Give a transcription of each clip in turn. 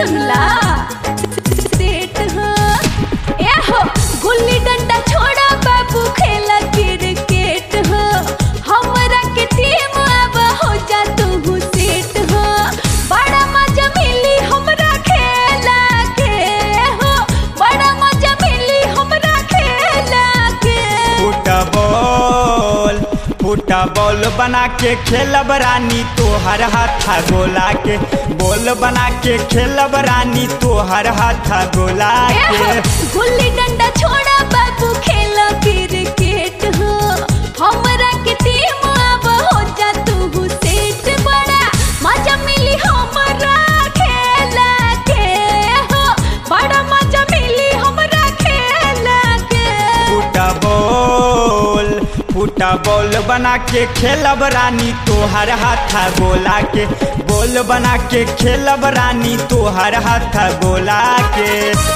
जंगला सेट हो ए हो गुल्ली डंडा छोड़ा बाबू खेला क्रिकेट हो हमरा के टीम अब हो जा तू सेट हो बड़ा मजा मिली हमरा खेला के हो बड़ा मजा मिली हमरा खेला के फुटबॉल फुटबॉल बना के खेलब रानी तोहर हाथा गोला के बॉल बना के खेलब रानी तोहर हाथा गोला के गुल्ली डंडा छोड़ा बाबू खेला क्रिकेट हो हमरा के टीम अब हो जा तू सेट बड़ा मजा मिली हमरा खेला के हो बड़ा मजा मिली हमरा खेला के फुटबॉल फुटबॉल बना के खेलब रानी तोहर हाथा गोला के बॉल बना के खेलब रानी तोहर हाथा गोला के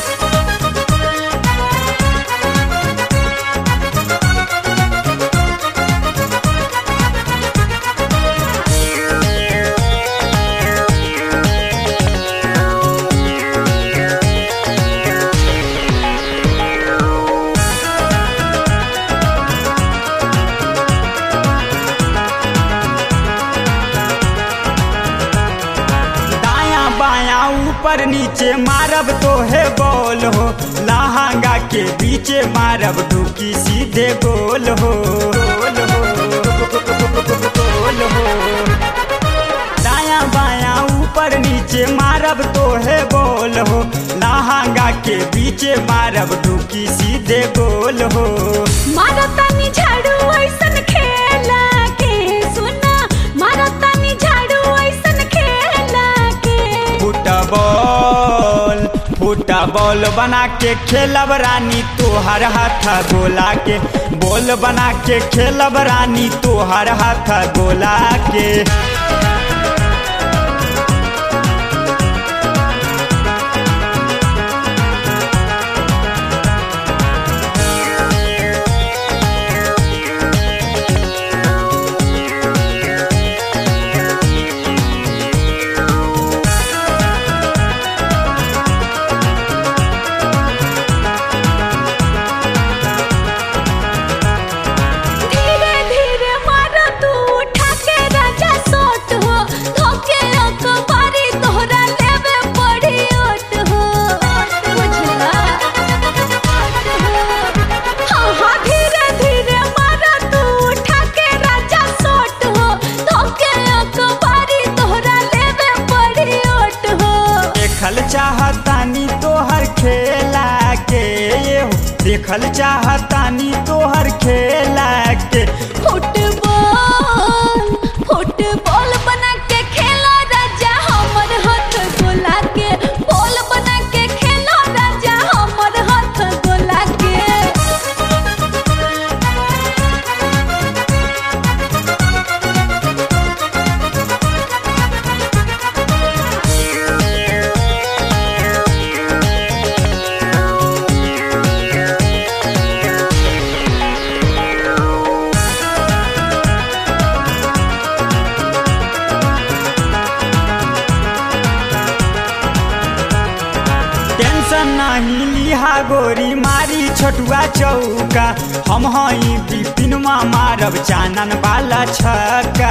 दाया बाया ऊपर नीचे मारब तो है बॉल हो लहंगा के बीचे मारब डुकी सीधे गोल हो गोल हो गोल हो दाया बाया ऊपर नीचे मारब तो है बॉल हो लहंगा के बीचे मारब डुकी सीधे गोल हो मारा तानी झाड़ू ऐसन खेला के सुना मारा तानी झाड़ू ऐसन खेला के फुटबॉल फुटबॉल बना के खेलब रानी तोहर हाथा गोला के बॉल बना के खेलब रानी तोहर हाथा गोला के धीरे धीरे मारा तू उठा के राजा सोट हो धोके अखबारी तोहरा लेवे पड़ी ओट हो बुझला हाँ हाँ धीरे धीरे मारा तू उठा के राजा सोट हो धोके अखबारी तोहरा लेवे पड़ी ओट हो देखल चाहतानी तोहर खेला के ये हो देखल चाहतानी तोहर खेला के फुटबॉल फुटबॉल बना के खेला राजा हमर हाथ गोला के बॉल बना के खेला राजा हमर हाथ गोला के टेंशन नहीं लिहा गोरी मारी छोटुआ चौका हम हई बिपिन मारब चानन वाला छक्का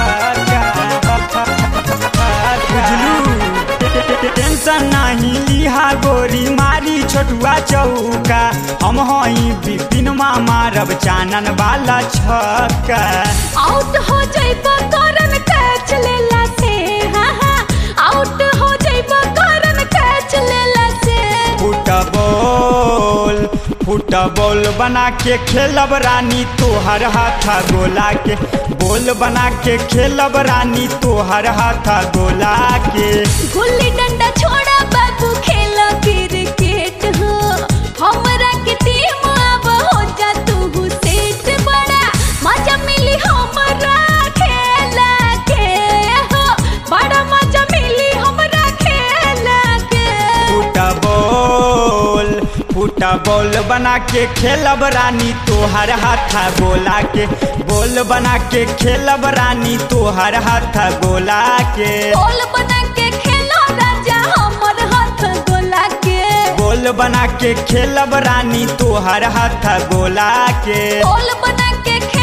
बुझलू टेंशन नहीं लिहा गोरी मारी छोटुआ चौका हम हई बिपिन मारब चानन वाला छक्का आउट हो जाइबा करन कैच लेला से हाँ हाँ आउट हो जाइबा करन कैच लेला से फुटबॉल फुटबॉल बना के खेलब रानी तोहर हाथा गोला के बॉल बना के खेलब रानी तोहर हाथा गोला के गुल्ली डंडा छोड़ा बाबू खेला क्रिकेट हो हमरा के टीम अब हो जा तू सेट बड़ा मजा मिली हमरा खेला के हो बड़ा मजा मिली हमरा खेला के फुटबॉल फुटबॉल बना के खेलब रानी तोहर हाथा गोला के बॉल बना के खेलब रानी तोहर हाथा गोला के बॉल बना के खेला राजा हमर बना के खेलब रानी तोहर हाथ गोला के गोल बना के